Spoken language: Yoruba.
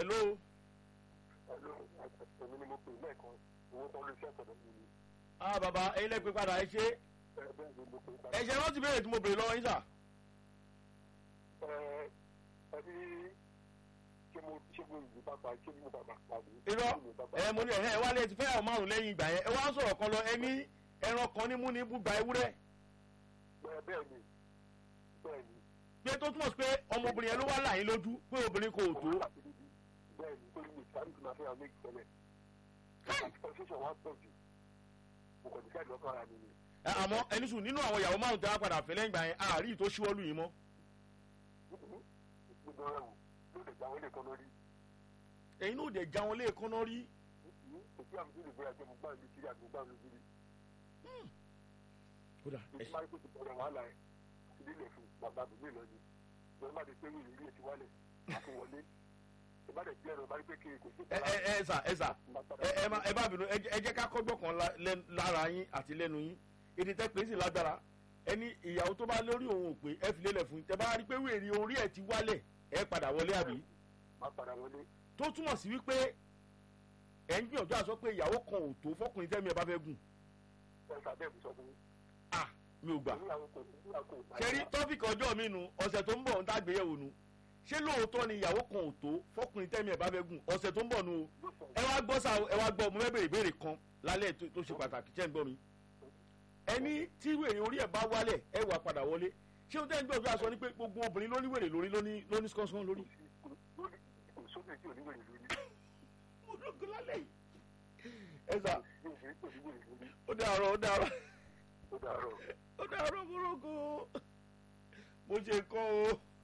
hello Hello, èmi ni mo pè lẹ́ẹ̀kan owó tó ń lè ṣe ọ̀sẹ̀ lọ́wọ́ mi. ah bàbá ẹ̀yin lẹ́pẹ́ padà ẹ ṣe Ẹ bẹ́ẹ̀ ni mo pè é padà. ẹ ṣe rántí béèrè tí mo béèrè lọ́wọ́ yín sà Ẹ ẹ ní ṣé mo ṣé mo ìlú bàbá ṣé mo bàbá pàdé. irọ́ ẹ mo ní ẹ̀hẹ́ ẹ wálé ti fẹ́ àwọn márùn lẹ́yìn ìgbà yẹn ẹ wá ń sọ̀rọ̀ kan lọ ẹ ní ẹran kan ní mú ní búgba ewúrẹ́ Bẹ́ẹ̀ bẹ́ẹ̀ ni bẹ́ẹ̀ ni. pé tó túmọ̀ sí pé ọmọbìnrin yẹn ló wá là yín lójú pé obìnrin kò tó Bẹ́ẹ̀ ni torí mi ìsáré ti máa fẹ́ àwọn méjì tẹ́lẹ̀. Constitution wa pọ̀ jù. Mo kàn ní káàdì ọkọ ara mi ni. Ẹ, àmọ́ ẹni sùn nínú àwọn ìyàwó márùn tí wọ́n padà fẹ́ lẹ́yìn ìgbà yẹn àárí tó ṣíwọ́lù yín mọ́ Gbogbo ọ̀rẹ́ wò ló lè gba àwọn ilé kan lórí. ẹ̀yin náà dẹ̀ já wọn léèkán náà rí Òkú àmì tó lè gbé àjẹmú gbá ìlú kiri àgbò gbá ìlú kiri. kódà ẹ Ìjọba máa ń pèsè ọ̀rọ̀ wàhálà ẹ̀ ilé ilẹ̀ fún bàbá àbúgbé lọ ni. Ìjọba máa ti pé wíìlì ilé ti wálẹ̀ àti wọlé. Ìbádẹ̀ bí ẹ̀rọ bá rí pé kiri kò sí ẹ ẹ ẹ sà ẹ sà ẹ ẹ má ẹ má bínú ẹ jẹ́- ẹ jẹ́ ká kọ́gbọ́n kan la- lẹ́- lára yín àti lẹ́nu yín èdè tẹ́ pé sì lágbára ẹni ìyàwó tó bá lórí òun ò pé ẹ fi lélẹ̀ fún yín tẹ́ bá rí pé wèrè orí ẹ̀ ti wálẹ̀ ẹ padà wọlé àbí Má padà wọlé. tó túmọ̀ sí wípé ẹ̀ ń gbìyànjú àsọ pé ìyàwó kan ò tó fọkùnrin tẹ́mi ẹ̀ bá fẹ́ gùn Ẹ̀ka bẹ́ẹ̀ mi sọ fún yín. ah mi ò gbà Ìyàwó kò ìyàwó kò bá ṣe rí tọ́fíìkì ọjọ́ mi nu ọ̀sẹ̀ tó ń bọ̀ ń tàgbéyẹ̀wò nu ṣé lóòótọ́ ni ìyàwó kan ò tó fọkùnrin tẹ́mi ẹ̀ bá fẹ́ gùn ọ̀sẹ̀ tó ń bọ̀ nu o ẹ wá gbọ́ sa ẹ wá gbọ́ mo fẹ́ béèrè ìbéèrè kan lálẹ́ tó- tó ṣe pàtàkì tẹ́ ń gbọ́ mi ẹni tí wèrè orí ẹ̀ bá wálẹ̀ ẹ wà padà wọlé ṣé o tẹ́ ń gbọ́ ọjọ́ aṣọ ni pé gbogbo obìnrin ló ní wèrè lórí ló ní ló ní skọ́nsọ́n lórí. lórí kò sóbì tí ò ní wèrè lórí. mo lóògùn lálẹ́ yìí. ẹ sà Bí òfin kò ní wèrè lórí. ó dàárọ̀ ó dàárọ̀ Ó dàárọ̀. ó dàárọ̀ mo lóògùn mo ṣe kọ́ o.